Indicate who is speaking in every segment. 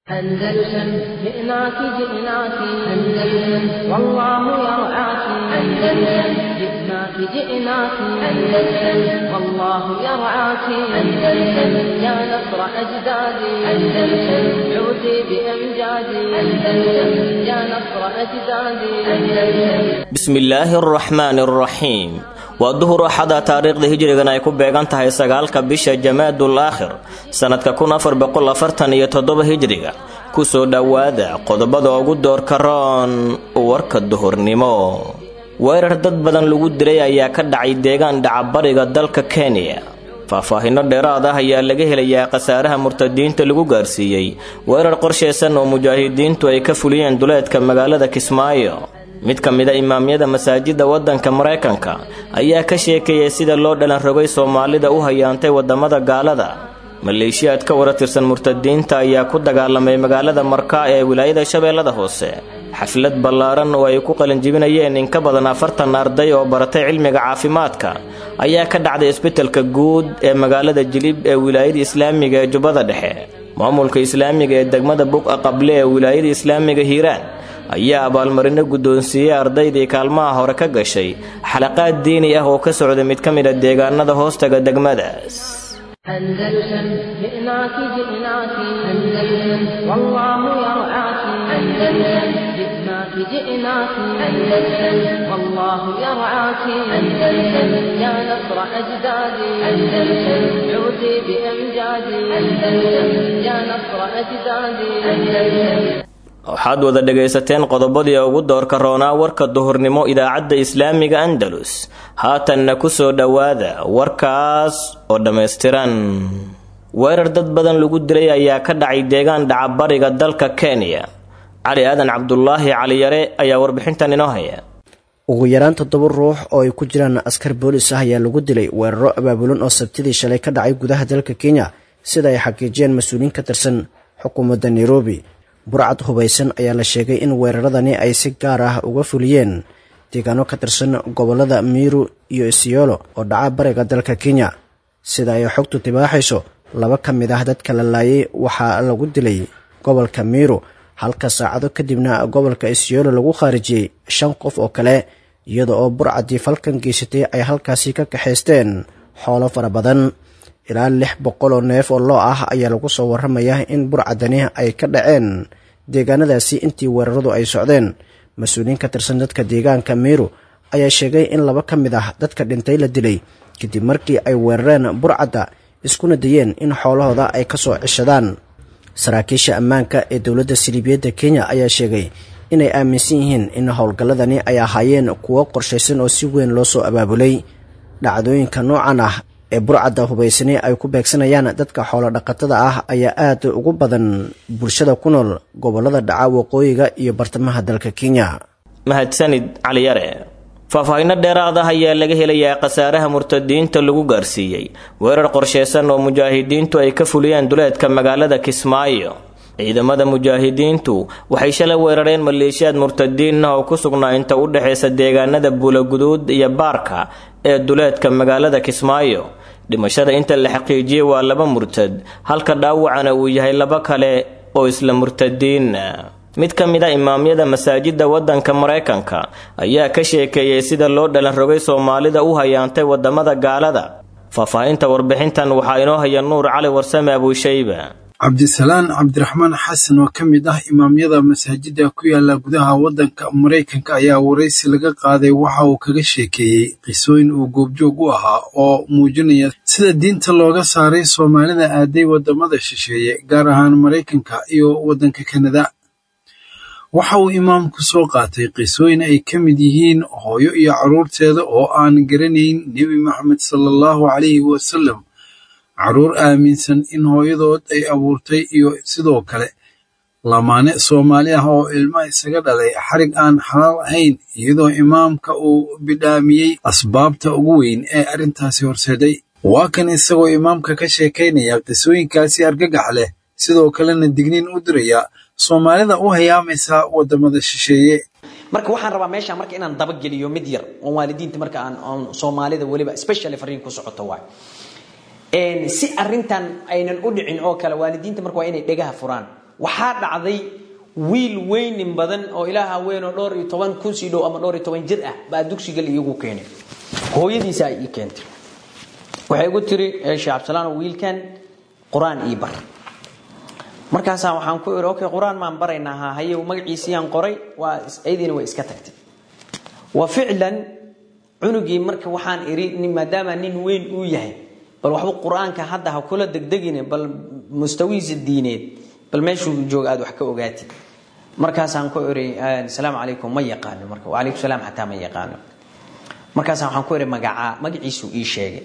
Speaker 1: أندلسن جئناك جئناك أندلسن والله يرعاك أندلسن جئناك جئناك أندلسن والله يرعاك أندلسن يا نصر أجدادي أندلسن عودي بأمجادي أندلسن يا نصر أجدادي أندلسن
Speaker 2: bismillaahi araxmaani araxiim waa duhur axada taariikhda hijrigan ay ku beegan tahay sagaalka bisha jamaadul aakhir sannadka kun afar boqol afartan iyo toddoba hijriga kusoo dhowaada qodobada ugu doorka roon warka duhurnimo weerar dad badan lagu dilay ayaa ka dhacay deegaan dhacabariga dalka kenya faahfaahinno dheeraad ah ayaa laga helayaa khasaaraha murtadiinta lagu gaarsiiyey weerar qorshaysan oo mujaahidiintu ay ka fuliyeen duleedka magaalada kismaayo mid ka mida imaamyada masaajidda waddanka maraykanka ayaa ka sheekeeyay sida loo dhalan rogay soomaalida u hayaantay waddamada gaalada maleeshiyaad ka wara tirsan murtadiinta ayaa ku dagaalamay magaalada markaa ee wilaayada shabeellada hoose xaflad ballaaran oo ay ku qalinjibinayeen in ka badan afartan arday oo baratay cilmiga caafimaadka ayaa ka dhacday isbitalka guud ee magaalada jilib ee wilaayada islaamiga ee jubbada dhexe maamulka islaamiga ee degmada buqa qable ee wilaayada islaamiga hiiraan ayaa abaalmarino guddoonsiiyey ardaydii kaalmaha hore ka gashay xalaqaad diini ah oo ka socda mid ka mid a deegaanada hoostaga degmadaas
Speaker 1: أندلسن جئناك جئناك أندلسن والله يرعاك أندلسن جئناك جئناك أندلسن والله يرعاك أندلسن يا نصر أجدادي أندلسن عودي بأمجادي أندلسن يا نصر أجدادي أندلسن
Speaker 2: waxaad wada dhegaysateen qodobadii ugu doorka roonaa warka duhurnimo idaacadda islaamiga andalus haatanna ku soo dhowaada warkaas oo dhammaystiran weerar dad badan lagu dilay ayaa ka dhacay deegaan dhacabariga dalka kenya cali aadan cabdulaahi caliyare ayaa warbixintan inoo haya
Speaker 3: ugu yaraan toddoba ruux oo ay ku jiraan askar boolis ah ayaa lagu dilay weeraro abaabulan oo sabtidii shalay ka dhacay gudaha dalka kenya sida ay xaqiijiyeen mas-uuliyiin ka tirsan xukuumadda nairobi burcad hubaysan ayaa la sheegay in weeraradani ay si gaar ah uga fuliyeen deegaano ka tirsan gobollada miiru iyo isiyoolo oo dhaca bariga dalka kenya sida ay xogtu tibaaxayso laba ka mid ah dadka la laayay waxaa lagu dilay gobolka miiru halka saacado kadibna gobolka isiyoolo lagu khaarijiyey shan qof oo kale iyada oo burcaddii falkan geysatay ay halkaasi ka kaxaysteen xoolo fara badan ilaa lix boqol oo neef oo loo ah ayaa lagu soo warramayaa in burcadani ay ka dhaceen deegaanadaasi intii weeraradu ay socdeen mas-uuliyiin ka tirsan dadka deegaanka miiru ayaa sheegay in laba ka mid ah dadka dhintay la dilay kadib markii ay weerareen burcadda iskuna dayeen in xoolahooda ay ka soo ceshadaan saraakiisha ammaanka ee dowladda siliibiyadda kenya ayaa sheegay inay aaminsan yihiin in howlgalladani ay ahaayeen kuwo qorshaysan oo si weyn loo soo abaabulay dhacdooyinka noocan ah ee burcadda hubaysani ay ku beegsanayaan dadka xoolo dhaqatada ah ayaa aad ugu badan bulshada ku nool gobollada dhaca waqooyiga iyo bartamaha dalka kenya
Speaker 2: mahadsanid caliyare faahfaahinno dheeraad ah ayaa laga helayaa khasaaraha murtadiinta lagu gaarsiiyey weerar qorshaysan oo mujaahidiintu ay ka fuliyeen duleedka magaalada kismaayo ciidamada mujaahidiintu waxay shalay weerareen maleeshiyaad murtadiin ah oo ku sugnaa inta u dhexaysa deegaanada buulaguduud iyo baarka ee duleedka magaalada kismaayo dhimashada inta la xaqiijiyey waa laba murtad halka dhaawacana uu yahay laba kale oo isla murtadiin mid ka mid a imaamyada masaajidda waddanka maraykanka ayaa ka sheekeeyey sida loo dhalan rogay soomaalida u hayaantay waddamada gaalada faahfaahinta warbixintan waxaa inoo haya nuur cali warsame abuushayba
Speaker 4: cabdisalaan cabdiraxmaan xasan oo ka mid ah imaamyada masaajidda ku yaala gudaha waddanka maraykanka ayaa waraysi laga qaaday waxa uu kaga sheekeeyey qisooyin uu goobjoog u ahaa oo muujinaya sida diinta looga saaray soomaalida aaday waddamada shisheeye gaar ahaan maraykanka iyo waddanka kanada waxa uu imaamku soo qaatay qisooyin ay ka mid yihiin hooyo iyo carruurteeda oo aan garanayn nebi maxamed sala allahu calayhi wasalam carruur aaminsan in hooyadood ay abuurtay iyo sidoo kale lamaane soomaali ah oo ilma isaga dhalay xarig aan xalaal ahayn iyadoo imaamka uu bidhaamiyey asbaabta ugu weyn ee arrintaasi horseeday waa kan isagoo imaamka ka sheekaynaya qisooyinkaasi argagax leh sidoo kalena digniin u diraya soomaalida u hayaamaysa waddamada shisheeye
Speaker 5: marka waxaan rabaa meesha marka inaan dabageliyo mid yar oo waalidiinta marka aan soomaalida weliba specially fariin ku socoto waay si arintan aynan u dhicin oo kale waalidiinta marka waa inay dhegaha furaan waxaa dhacday wiil weynin badan oo ilaaha weyn oo dhowr iyo toban kun sii dhow ama dhowr iyo toban jir ah baa dugsiga iigu keenay hooyadiisa ay ii keentay waxay igu tiri sheekh cabdisalaan wiilkan qur-aan ii bar markaasaa waxaan ku iri okay qur-aan maan baraynaa ha haye magaciisiyaan qoray waa ayadiina way iska tagtay wa ficlan cunugii marka waxaan iri maadaama nin weyn uu yahay bal waxba qur-aanka hadda ha kula degdegine bal mustawihiisa diineed bal meeshuu jooga aad wax ka ogaatid markaasaan ku iri asalaamu calaykum ma yaqaano marka wacalaykum salaam xataa ma yaqaano markaasaa waxaan ku iri magacaa magaciisuu ii sheegay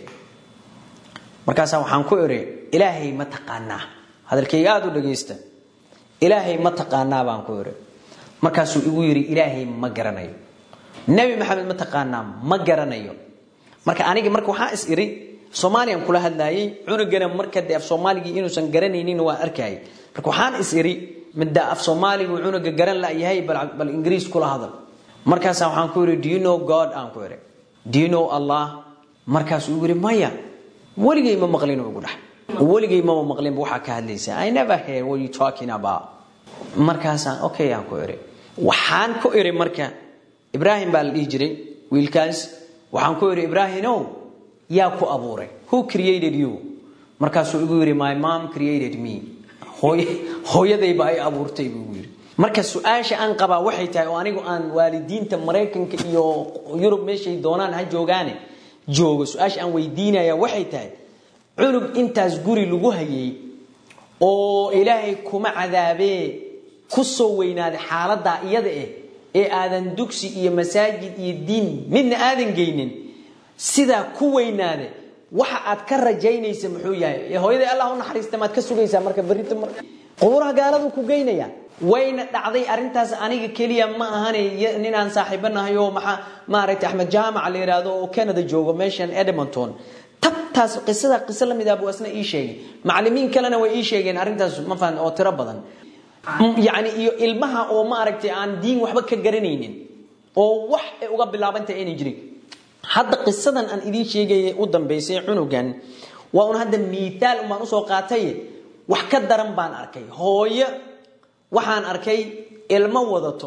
Speaker 5: markaasaa waxaan ku iri ilaahay ma taqaanaa hadalkayga aada u dhagaysta ilaahay ma taqaanaa baan ku iri markaasuu igu yidhi ilaahay ma garanayo nebi maxamed ma taqaanaa ma garanayo marka anigi marka waxaa is iri soomaaliyan kula hadlaayay cunugana marka dee af soomaaligii inuusan garanaynin waa arkayay marka waxaan is iri midda af soomaaligu cunuga garan layahay bal ingiriis kula hadal markaasaa waxaan ku iri do you know god aan ku iri do you know allah markaasuu igu yidhi maya weligay ma maqlin ugu dhax weligay mama maqlinba waxaa ka hadlaysa i never hear what you talking about markaasaan okay aan ku iri waxaan ku iri marka ibraahim baa la dhihi jiray wiilkaas waxaan ku iri ibraahimow yaa ku abuuray who created you markaasuu igu yidhi my mom created me hooyadayba ay abuurtay buu igu yidhi marka su-aasha aan qabaa waxay tahay oo anigu aan waalidiinta maraykanka iyo yurub meeshay doonaan ha joogaane joogo su-aasha aan weydiinaya waxay tahay cunug intaas guri lagu hayay oo ilaahay kuma cadaabee ku soo weynaaday xaaladaa iyada eh ee aadan dugsi iyo masaajid iyo diin midna aadan geynin sidaa ku weynaade waxa aad ka rajaynaysa muxuu yahay hooyaday allah u naxariista maad ka sugaysaa marka berrito mar qubuuraha gaaladu ku geynaya wayna dhacday arrintaas aniga keliya ma ahane ninaan saaxiibanahay oo maxaa maaragtay axmed jaamac la yidhaahdo oo canada joogo meeshan edmonton tabtaas qisada qiso la mid ah buu asna ii sheegay macallimiin kalena way ii sheegeen arrintaas ma fahan oo tiro badan yacni iyo ilmaha oo maaragtay aan diin waxba ka garanaynin oo wax ay uga bilaabantay aynay jirin hadda qisadan aan idiin sheegaya u dambaysay cunugan waa un hadda miitaal umbaan usoo qaatay wax ka daran baan arkay hooyo waxaan arkay ilmo wadato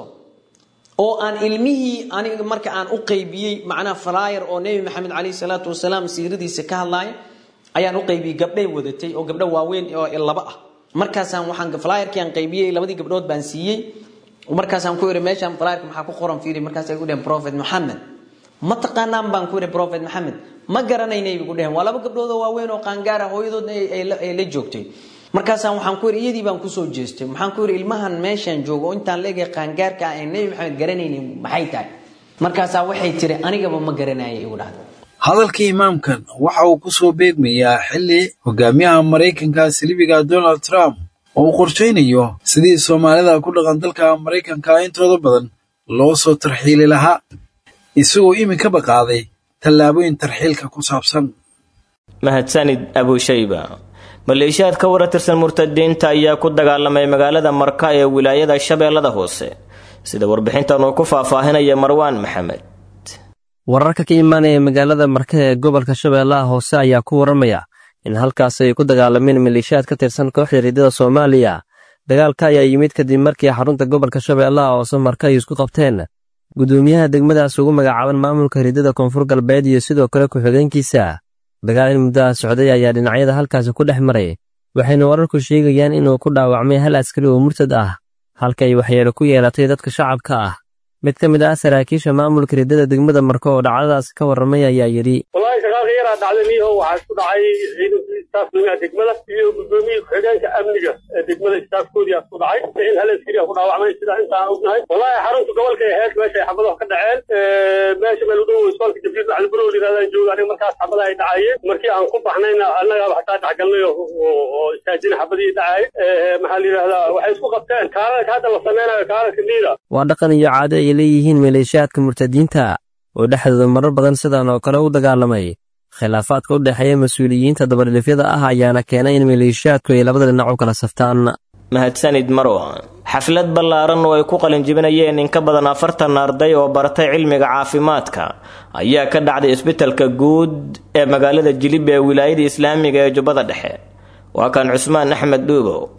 Speaker 5: oo aan ilmihii aniga marka aan u qaybiyey macnaha falaayar oo nebi maxamed calayhi salaatu wasalaam siiradiisa ka hadlaaya ayaan u qaybiyey gabdhay wadatay oo gabdho waaweyn oo laba ah markaasaan waxaan falaayarkii aan qaybiyey labadii gabdhood baan siiyey markaasaan ku iri meeshaan falaayarka maxaa ku qoran fiiri markaas ay ku dheheen prophet maxamed ma taqaanaan baan ku iri prophet maxamed ma garanaynay ku dheheen waa laba gabdhood oo waaweyn oo qaangaara hooyadoodna ay la joogtay markaasaan waxaan ku iri iyadii baan kusoo jeestay maxaan ku iri ilmahan meeshaan joogo oo intaan leegay qaangaarka ah ee nebi maxamed garanaynin maxay tahay markaasaa waxay tiri anigaba ma garanayay igu dhahda
Speaker 4: hadalka imaamkan waxa uu ku soo beegmayaa xilli hogaamiyaha maraykanka silibiga donald trump oo uu qorshaynayo sidii soomaalida ku dhaqan dalka maraykanka intooda badan loo soo tarxiili lahaa isagoo iminkaba qaaday tallaabooyin tarxiilka ku saabsan
Speaker 2: mahadsanid abushayba maleeshiyaad ka wara tirsan murtadiinta ayaa ku dagaalamay magaalada marka ee wilaayada shabeellada hoose sida warbixintan uu ku faahfaahinaya marwaan maxamed
Speaker 6: wararka ka imaanaya magaalada marka ee gobolka shabeellaha hoose ayaa ku waramaya in halkaas ay ku dagaalameen maleeshiyaad ka tirsan kooxda riidada soomaaliya dagaalka ayaa yimid kadib markii xarunta gobolka shabeellaha hoose marka ay isku qabteen gudoomiyaha degmadaas ugu magacaaban maamulka riidada koonfur galbeed iyo sidoo kale ku-xigeenkiisa dagaal in muddaha socday ayaa dhinacyada halkaasi ku dhex maray waxayna wararku sheegayaan inuu ku dhaawacmay hal askari oo murtad ah halka ay waxyeelo ku yeelatay dadka shacabka ah mid ka mid ah saraakiisha maamulka riddada degmada marko oo dhacdadaas ka warramay ayaa yidhi
Speaker 7: wallaahi shaqaalka yaraa dhacday niiho waxaa isku dhacay ciidankii istaafka degmada iyo gudoomiyii ku-xigeenka amniga ee degmada istaafkoodii isku dhacay in hal askari ku dhaawacmay sidaa intaan ognahay wallaahi xarunta gobolka ee hees meesha ay xabadaha ka dhaceen meesha meel u dhow isbaalka jabriil macali barow yirahdaan jooga aniga markaas xabadaha ay dhacayeen markii aan ku baxnayna annagaaba xataa dhexgalnay oo istaajina xabadihii dhacay maxaa la yidhahdaa waxay isku qabteen kaalalka hadda la sameynayo kaalalka liida
Speaker 6: waa dhaqan iyo caado ay leeyihiin maleeshiyaadka murtadiinta oo dhexdooda marar badan sidan oo kale u dagaalamay khilaafaadka u dhexeeya mas-uuliyiinta dabadhilifyada ah ayaana keenay in maleeshiyaadku ay labada dhinac u kala saftaan
Speaker 2: mahadsanid marwan xaflad ballaaran oo ay ku qalinjibinayeen in ka badan afartan arday oo baratay cilmiga caafimaadka ayaa ka dhacday isbitalka guud ee magaalada jilib ee wilaayada islaamiga ee jubbada dhexe waa kan cusmaan axmed dhuubow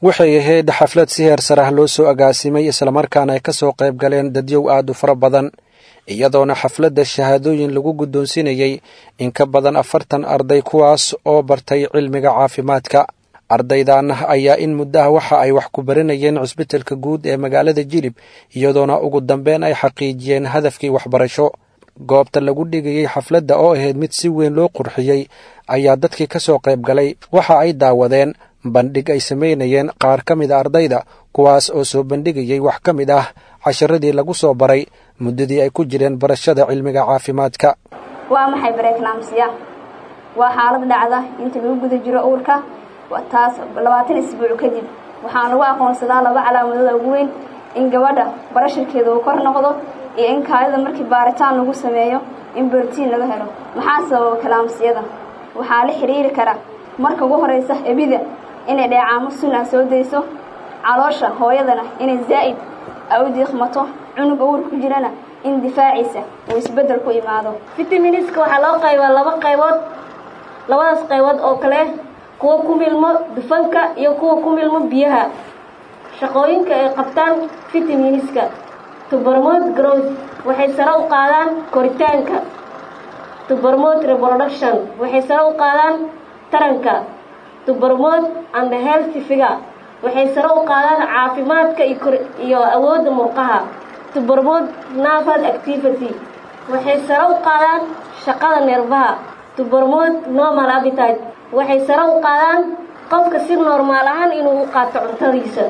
Speaker 8: waxay ahayd xaflad si heer sarah loo soo agaasimay islamarkaana ay ka soo qayb galeen dadyow aad u fara badan iyadoona xafladda shahaadooyin lagu guddoonsinayey in ka badan afartan arday kuwaas oo bartay cilmiga caafimaadka ardaydan ayaa in muddaha waxa ay wax ku baranayeen cisbitalka guud ee magaalada jilib iyadoona ugu dambeyn ay xaqiijiyeen hadafkii waxbarasho goobta lagu dhigayey xafladda oo ahayd mid si weyn loo qurxiyey ayaa dadkii ka soo qayb galay waxa ay daawadeen bandhig ay samaynayeen qaar ka mid a ardayda kuwaas oo soo bandhigayey wax ka mid ah casharadii lagu soo baray muddadii ay ku jireen barashada cilmiga caafimaadka
Speaker 9: waa maxay bareeknaamsiya waa xaalad dhacda inta lagu guda jiro uurka taas labaatan isbuuc kadib waxaa lagu aqoonsadaa laba calaamadooda ugu weyn in gabadha barashirkeeda uu kor noqdo iyo in kaadida markii baaritaan lagu sameeyo in borotiin laga helo maxaa sababa kalaamsiyada waxaa la xiriiri kara marka ugu horeysa ebida inay dheecaamo sunna soo dayso caloosha hooyadana inay zaa'id ay u diiqmato cunuga uur ku jirana in difaaciisa uu isbeddel ku imaado
Speaker 10: fitamiiniska waxaa loo qaybaa laba qaybood labadaas qaybood oo kale kuwa ku milmo dufanka iyo kuwa ku milmo biyaha shaqooyinka ay qabtaan fitamiiniska tubermod growth waxay sare u qaadaan koritaanka tubermod reproduction waxay sare u qaadaan taranka tubermod and healthy figure waxay sare u qaadaan caafimaadka iyo awoodda murqaha tubermod nervous activity waxay sare u qaadaan shaqada neerfaha tubermod normal appetite waxay sare u qaadaan qofka si normaal ahaan inuu u qaato cuntadiisa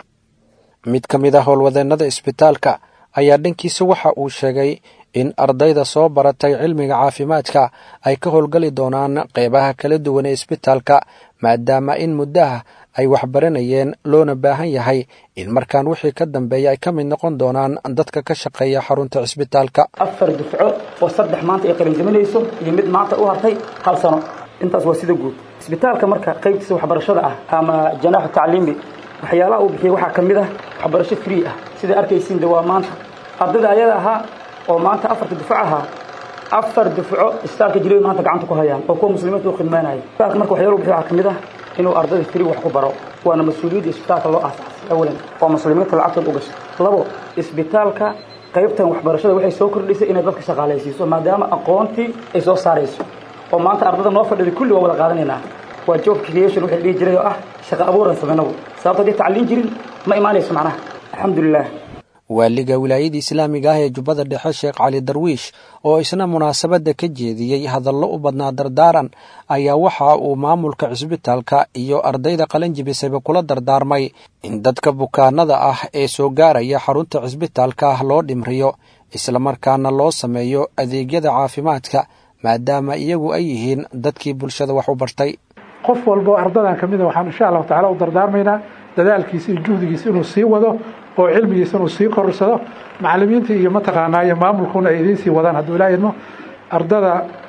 Speaker 8: mid ka mid a howlwadeennada isbitaalka ayaa dhankiisa waxa uu sheegay in ardayda soo baratay cilmiga caafimaadka ay ka howlgali doonaan qeybaha kala duwan ee isbitaalka maadaama in muddaha ay waxbaranayeen loona baahan yahay in markaan wixii ka dambeeya ay ka mid noqon doonaan dadka ka shaqeeya xarunta cisbitaalka
Speaker 11: afar dufco oo saddex maanta ay qalinjaminayso iyo mid maanta u hartay hal sano intaas waa sida guud isbitaalka marka qaybtiisa waxbarashada ah ama janaaxu tacliimi waxyaalaha uu bixiyey waxaa ka mid ah waxbarasho free ah sida arkaysiin de waa maanta ardayda ayada ahaa oo maanta afarta dufco ahaa afar dufco isbitaalka jilay maanta gacanta ku hayaan oo kuwa muslimiinta u khidmaynaya isbitaalka marka waxyaala uu bixiy waxaa ka mid ah inuu ardayda free wax ku baro waana mas-uuliyadda isbitaalka loo aasaasay awalan oo muslimiinta lacagtooda u gasho labo isbitaalka qaybtan waxbarashada waxay soo kordhisay inay dadka shaqaalaysiiso maadaama aqoontii ay soo saarayso oo maanta ardada noo fadhida kulli waa wada qaadanaynaa waa job creation waxay dhihi jiray oo ah shaqo abuuran samaynagu sababto haddii tacliin jirin ma imaanayso macnaha alxamdulilah
Speaker 8: waaliga wilaayada islaamiga ah ee jubbada dhexe sheekh cali darwiish oo isna munaasabadda ka jeediyey hadallo u badnaa dardaaran ayaa waxa uu maamulka cisbitaalka iyo ardayda qalanjibisayba kula dardaarmay in dadka bukaanada ah ee soo gaaraya xarunta cisbitaalka loo dhimriyo islamarkaana loo sameeyo adeegyada caafimaadka maadaama iyagu ay yihiin dadkii bulshada wax u bartay
Speaker 12: qof walba oo ardadan ka mid a waxaan insha allahu tacala u dardaarmaynaa dadaalkiisa iyo juhdigiisa inuu sii wado oo cilmigiisa inuu sii korsado macalimiinta iyo mataqaanaa iyo maamulkuna ay idiin sii wadaan hadduu ilaa idmo ardada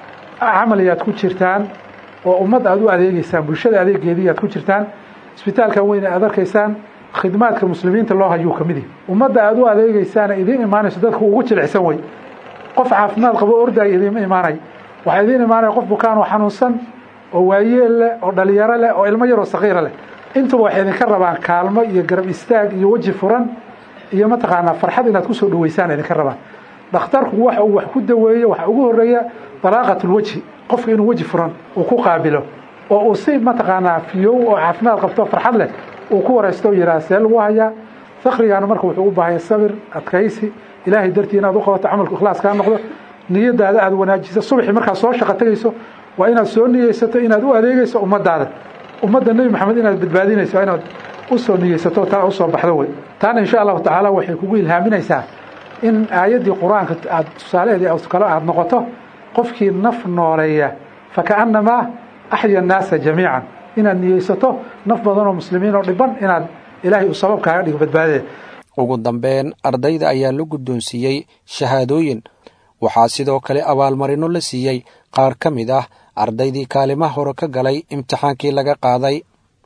Speaker 12: camali aad ku jirtaan oo ummad aad u adeegeysaan bulshada adeegeedii aad ku jirtaan isbitaalkan weyne aad arkaysaan khidmaadka muslimiinta loo hayuu ka mid yahi ummadda aad u adeegeysaana idiin imaanayso dadku ugu jilicsan wey qof caafimaad qabo ordaya idiima imaanay waxaa idiin imaanaya qof bukaan oo xanuunsan oo waayeel leh oo dhalinyaro leh oo ilmo yaroo sakiira leh intuba waxay idinka rabaan kaalmo iyo garab istaag iyo weji furan iyo mataqaanaa farxad inaad kusoo dhaweysaan idinka rabaan dhakhtarku waxa uu wax ku daweeyo waxa ugu horeeya dalaaqatulweji qofka inuu weji furan uu ku qaabilo oo uu si mataqaanaa fiyow oo caafimaad qabto farxad leh uu ku waraysto yidhaha see lagu hayaa fakrigaana marka wuxuu u baahanya sabir adkaysi ilaahay dartii inaad u qabato camalku ikhlaas kaa noqdo niyadaada aad wanaajiso subaxii markaad soo shaqo tegayso waa inaad soo niyeysato inaad u adeegeyso ummadaada ummadda nebi maxamed inaad badbaadinayso inaad usoo niyeysato taa usoo baxdo wey taana insha allahu tacaala waxay kugu ilhaaminaysaa in aayaddii qur-aanka aad tusaalaheedii kale aad noqoto qofkii naf nooleeya fakaannamaa axya annaasa jamiican inaad niyeysato naf badan oo muslimiin oo dhiban inaad ilaahay uu sabab kaaga dhigo badbaadee
Speaker 8: ugu dambeyn ardayda ayaa la guddoonsiiyey shahaadooyin waxaa sidoo kale abaalmarino la siiyey qaar ka mid ah ardaydii kaalimaha hore ka galay imtixaankii laga qaaday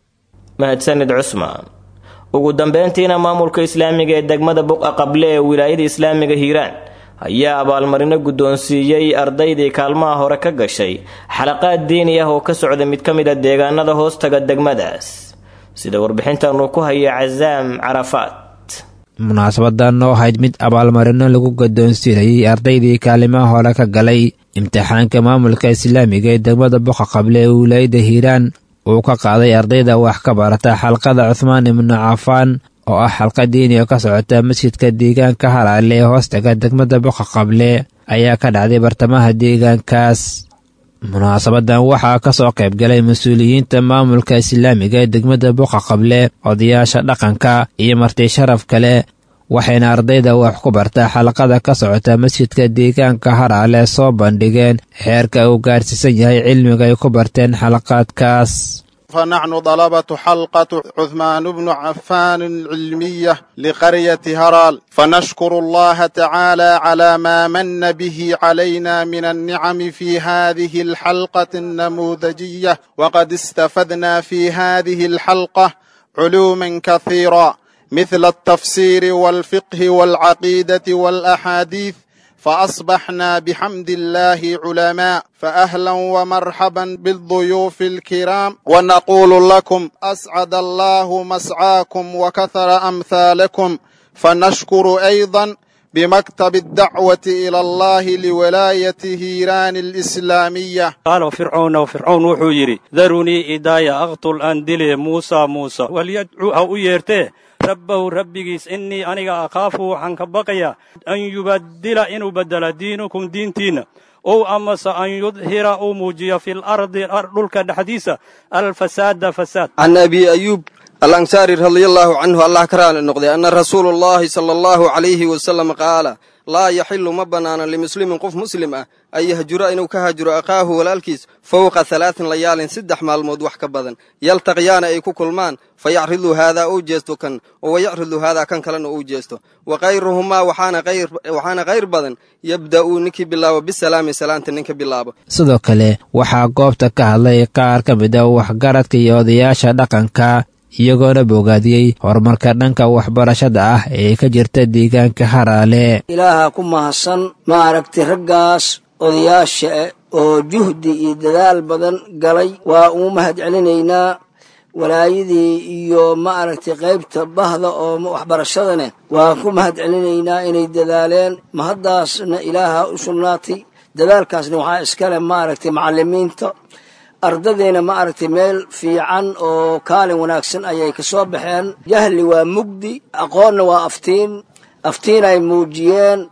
Speaker 2: mahadsanid cusmaan ugu dambeyntiina maamulka islaamiga ee degmada buqa qable ee wilaayada islaamiga hiiraan ayaa abaalmarino guddoonsiiyey ardaydii kaalmaha hore ka gashay xalaqaad diini ah oo ka socda mid ka mid a deegaanada hoostaga degmadaas sida warbixintan uu ku haya casaam carafaat
Speaker 13: munaasabadan oo ahayd mid abaalmarino lagu gadoonsiinayay ardaydii kaalimaha hore ka galay imtixaanka maamulka islaamiga ee degmada boqa qable ee wilaayadda hiiraan uu ka qaaday ardayda wax ka barata xalqada cuhmaan ibnu cafaan oo ah xalqa diini oo ka socota masjidka deegaanka halaale ee hoostaga degmada boqa qable ayaa ka dhacday bartamaha deegaankaas munaasabadan waxaa ka soo qayb galay mas-uuliyiinta maamulka islaamiga ee degmada boqa qable odayaasha dhaqanka iyo marti sharaf kale waxayna ardayda wax ku bartaa xalaqada ka socota masjidka deegaanka haraale soo bandhigeen xeerka uu gaarsiisan yahay cilmiga ay ku barteen xalaqaadkaas
Speaker 14: فنحن طلبة حلقة عثمان بن عفان العلمية لقرية هرال فنشكر الله تعالى على ما من به علينا من النعم في هذه الحلقة النموذجية وقد استفدنا في هذه الحلقة علوما كثيرة مثل التفسير والفقه والعقيدة والأحاديث فأصبحنا بحمد الله علماء فأهلا ومرحبا بالضيوف الكرام ونقول لكم أسعد الله مسعاكم وكثر أمثالكم فنشكر أيضا بمكتب الدعوة إلى الله لولاية هيران الإسلامية
Speaker 15: قال فرعون وفرعون وحو يري ذروني إدايا أقتل أندلي موسى موسى وليدعو أو يرتيه rabbahu rabbigiis innii aniga akhaafu waxaan ka baqayaa an yubaddila inuu beddela diinukum diintiinna ow amase an yudhira uu muujiyo fil ardi dhulka dhexdiisa alfasaada fasaad
Speaker 16: can abi ayuub alansaari radia allaahu canhu allah ka raali noqday anna rasuulu llaahi sala allahu calayhi wasalam qaala laa yaxilu ma bannaana limuslimin qof muslim ah an yahjura inuu ka hajuro akhaahu walaalkiis fowqa halaatin layaalin saddex maalmood wax ka badan yaltaqiyaana ay ku kulmaan fa yacridu haadaa uu jeesto kan oo wayacridu haadaa kan kalena uu jeesto wa khayruhumaa waxaana khayr badan yabda'uu ninkii bilaabo bisalaami salaanta ninka bilaabo
Speaker 13: sidoo kale waxaa goobta ka hadlay qaar ka mid a waxgaradka iyo odayaasha dhaqanka iyagoona bogaadiyey horumarka dhanka waxbarashada ah ee ka jirta deegaanka haraale
Speaker 17: ilaaha ku mahadsan maaragtay raggaas odayaasha oo juhdi iyo dadaal badan galay waa uu mahad celinaynaa walaayadii iyo maaragtay qaybta bahda oo waxbarashadane waan ku mahad celinaynaa inay dadaaleen mahaddaasna ilaaha u sugnaatay dadaalkaasna waxaa iskale maaragtay macallimiinta ardadeyna ma aragtay meel fiican oo kaalin wanaagsan ayay ka soo baxeen jahli waa mugdi aqoonna waa aftiin aftiin ay muujiyeen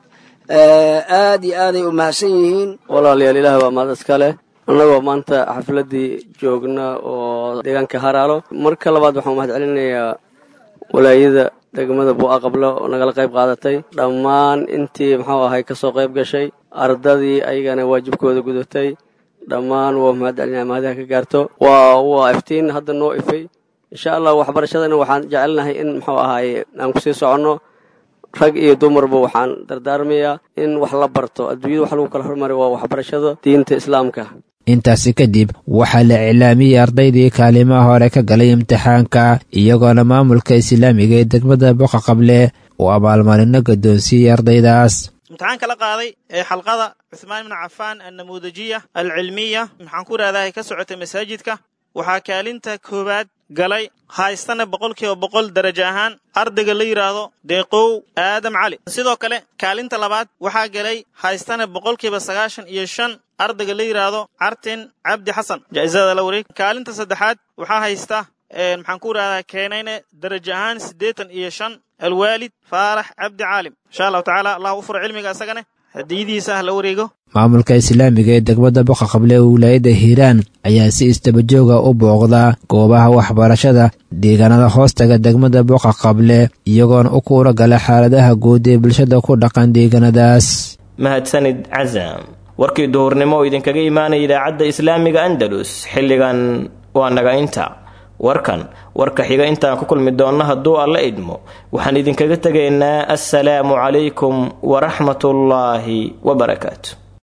Speaker 17: aad iyo aaday u mahadsan yihiin
Speaker 18: walaalayaal ilaah waa mahad iska leh annagoo maanta xafladdii joogna oo deegaanka haraalo marka labaad waxaan mahad celinayaa walaayada degmada buu'a qablo oo nagala qayb qaadatay dhammaan intii muxuu ahay ka soo qayb gashay ardadii ayagana waajibkooda gudatay dhammaan waa mahad celinaya mahadaha ka gaarto waa waa iftiin hadda noo ifay insha allah waxbarashadana waxaan jecelnahay in muxuu ahaaye aan kusii soconno rag iyo dumarba waxaan dardaarmayaa in wax la barto adduunyada wax lagu kala hormari waa waxbarashada diinta islaamka
Speaker 13: intaasi kadib waxaa la iclaamiyey ardaydii kaalimaha hore ka galay imtixaanka iyagoona maamulka islaamiga ee degmada boqa qable uu abaalmarino gadoonsiiyey ardaydaas
Speaker 19: imtixaanka la qaaday ee xalqada cuhmaan ibnu cafaan annamuudajiya alcilmiya maxaan ku rahdahay ka socotay masaajidka waxaa kaalinta koowaad galay haystana boqolkiiba boqol darajo ahaan ardayga la yidhaahdo deeqow aadam cali sidoo kale kaalinta labaad waxaa galay haystana boqolkiiba sagaashan iyo shan ardayga la yidhaahdo cartin cabdi xasan jaa'isada la wareeg kaalinta saddexaad waxaa haysta maxaan ku rahdaa keenayne darajo ahaan siddeetan iyo shan alwaalid faarax cabdi caalim insha allahu tacaala allah u furo cilmiga isagane hadiyadiisa ah la wareego
Speaker 13: maamulka islaamiga ee degmada boqa qable ee wilaayadda hiiraan ayaa si istabajooga u booqdaa goobaha waxbarashada deegaanada hoostaga degmada boqa qable iyagoona u kuura gala xaaladaha guud ee bulshada ku dhaqan deegaanadaas
Speaker 2: mahadsanid casam warkii duhurnimo oo idinkaga imaanaya idaacadda islaamiga andalus xilligan waa naga inta warkan warka xiga intaan ku kulmi doonno hadduu alla idmo waxaan idinkaga tegaynaa assalaamu calaykum waraxmatullaahi wabarakaatu